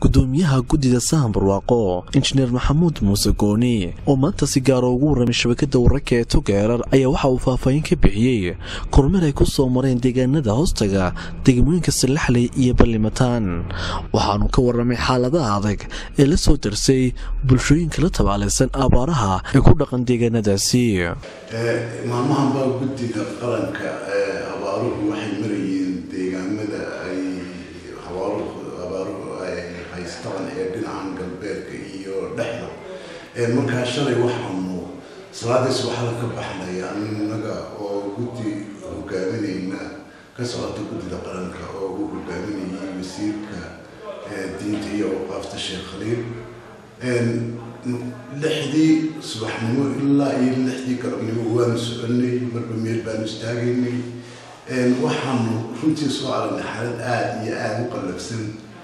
gudoomiyaha guddida sahan barwaaqo injineer maxamuud muuse gooni oo maanta si gaara ugu warramay shabakada wararka ee togeerar ayaa waxa uu faahfaahin ka bixiyey kormeer ay ku soo mareen deegaanada hoostaga degmooyinka salaxley iyo ballimataan waxaanu ka warramay xaaladaha adag ee la soo darsay bulshooyinka la tabaalaysan abaaraha ee ku dhaqan deegaanadaasi maalmahanbaa guddida qaranka abaaruhu waxay marayeen deegaamada ay abaaruhu ay haystaan ee dhinacan galbeedka iyo dhexda markaa shalay waxaanu salaadiis waxaa ka baxnay anaga oo guddi hogaaminayna ka socota guddida qaranka oo uu hogaaminayay wasiirka diinta iyo awqaafta sheekh khaliil lixdii subaxnimo ilaa iyo lixdii galabnimo waanu soconay marba meel baanu istaagaynay waxaanu runtii soo aragnay xaalad aada iyo aada u qallabsan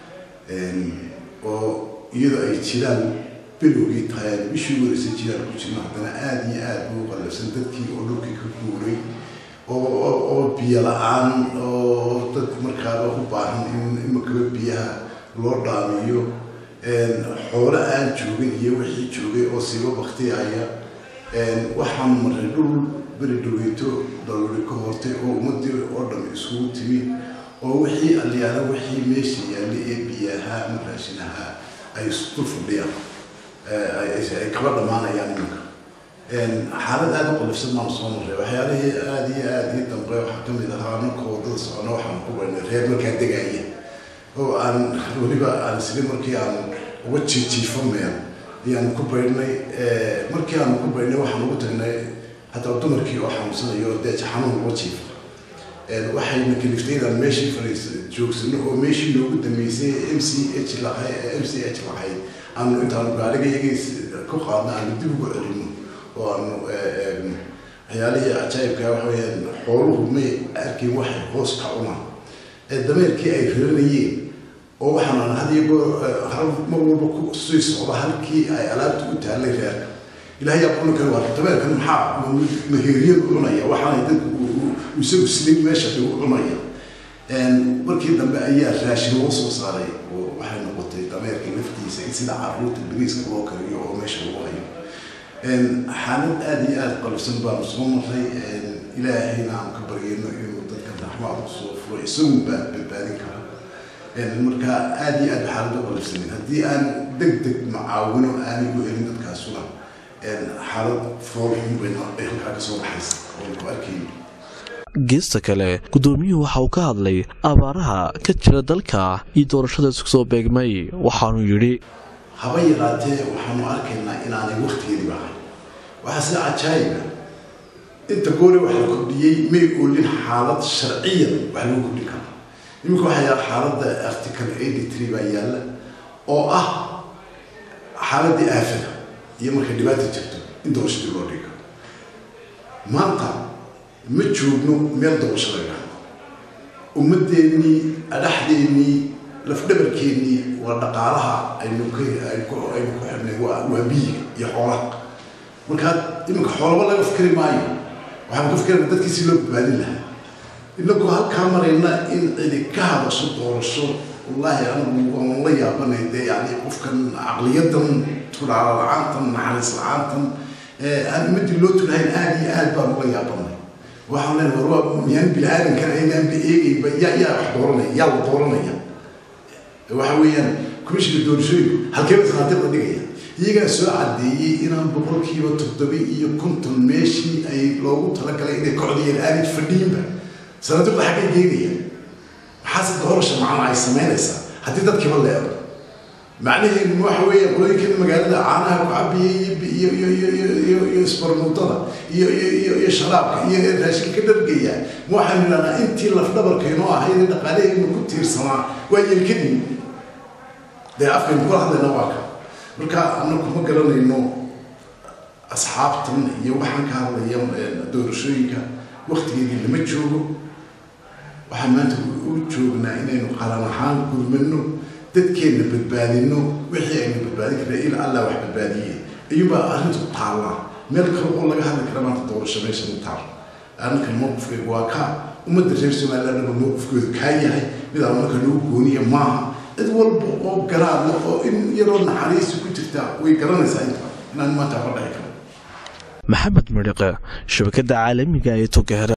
oo iyadoo ay jiraan bilowgii tahay bishii wareysa jiraan ku jirno haddana aada iyo aada u qallabsan dadkii oo dhulkii ka guuray oo biyo la-aan oo dad markaaba u baahan in imakaba biyaha loo dhaamiyo xoolo aan joogin iyo wixii joogay oo siiba baktiyaya waxaan maray dhul beri dhaweyto daruuri ka hortay oo ummadii oo dham isugu timi oo wixii alyaala wixii meesha yaalla ee biyaha ama raashinaha ay isdul fadhiyaan ay kaba dhammaanayaan iminka xaalad aada u qallifsan baan soo maray waxyaalihii aada iyo aada ii dambe waxaa kamid ahaa marka wadada socona waxaan ku baynay reer markaa degaya oo aan weliba aan isli markii aan uga jiijiifamaya ayaan ku baydhnay markii aan ku baydhnay waxaan ugu tagnay hataa dumarkii oo xanuunsanayo oo dee xanuun uga jiifa waxayna kaliftay inaan meeshii fariis joogsano oo meeshii noogu dambeysay m c h lahay m c h lahayd aanu intaanu gaariga iyagiis ku qaadno aanu dib ugu celino oo aanu eegno waxyaalihii cajaayibka waxa weyaan xooluhu may arkin waxay hoos ka cunaan dameerkii ay reeranayeen oo waxaan hadiyo goor mar walba ku sii socda halkii ay alaabta u taallay reerka ilahay yaa cuni kara waa dameerkan maxaa maheeriyad u cunaya waxaanay dadku isagu silin meesha u cunaya markii dambe ayaa raashin loo soo saaray oo waxay noqotay dameerka laftiisa in sida caruurta bariiska loo kariyo oo meesha lagu hayo xaalad aada iyo aada qalifsan baanu soo maray ilaahayna aan ka baryayno inuu dadka raxmaad usoo furo isagu baa badbaadin kara marka aada iyo aada xaalad u qalifsanin haddii aan deg deg macaawino aanay u helin dadkaasuna xaalad foolxun bayna ay halkaa kasoo baxaysa oo ku arkayno geesta kale guddoomiyuhu waxa uu ka hadlay abaaraha ka jira dalka iyo doorashada isku soo beegmay waxaanuu yidhi haba yaraatee waxaanu arkaynaa inaanay waktigeediba ahayn waxaa sida cajaayiba inta goole wax la kordhiyey may oolin xaalad sharciyan wax lagu kordhin kara iminka waxaa yaala xaaladda article eighty three baa yaalla oo ah xaaladdii aafada iyo markay dhibaata jirto in doorashadii loo dhigo maanta ma joogno meel doorasho laga ummadeennii adhaxdeennii lafdhabarkeennii waa dhaqaalaha aynu aynu ku xirnay waa biyiga iyo xoolaha markaa iminka xoolaba laga fikri maayo waxaan ka fikirana dadkii si loo badbaadin lahaa inagoo halkaa marayna in cidi ka hadasho doorasho wallaahi anigu waan la yaabanay dee yani qofkan caqliyadan tulaala la-aantan naxariis la-aantan aan ummadii loo tulahayn aada iyo aad baan ula yaabanay waxaan leenahay war waa miyaan bini-aadankan aynaanba eegayba yaa yaa wax dooranaya yaa la dooranaya waxa weeyaan commishinka doorashooyinku halkeeba sanaadiiqda dhigaya iyagaa soo caddeeyey inaan boqolkiiba toddoba iyo konton meeshii ay loogu talagalay inay kocdayeen aanay fadhiinba sanaadiiqda xaggay geynaya maxaase doorasha macna ay samaynaysaa haddii dadkiiba leedo macnaheedu waxa weeya qolooyinkan magaalada caanaha ku cabiyay iyo iyo iyo iyo iyo iyo isbarmuutada iyo iyo iyo iyo sharaabka iyo raashinka ka dhargaya waxaanu idhahnaa intii lafdhabarka inoo ahayd ee dhaqaalahaynu ku tiirsanaa waa yeelkadii dee afkaynu kula hadlayna waa ka marka anaku ma garanayno asxaabtan iyo waxaan ka hadlaya doorashooyinka waktigeedii lama joogo waxaan maanta u joognaa inaynu qaran ahaan gurmano dadkeenna badbaadino wixii aynu badbaadin karna ila allah wax badbaadiyey ayuubaa arrintu taallaa meel kale oo laga hadli kara maanta doorasho meesha u taal arrinkan mowqifkaygu waa ka ummadda reer somalilandaba mowqifkoodu kaa yahay mid aan marka lagu gooniya maaha cid walba oo garaad leh oo in yaroo naxariisi ku jirta way garanaysaa inta inaan maanta waxba dhici karo maxamed midhiqe shabakada caalamiga ee togera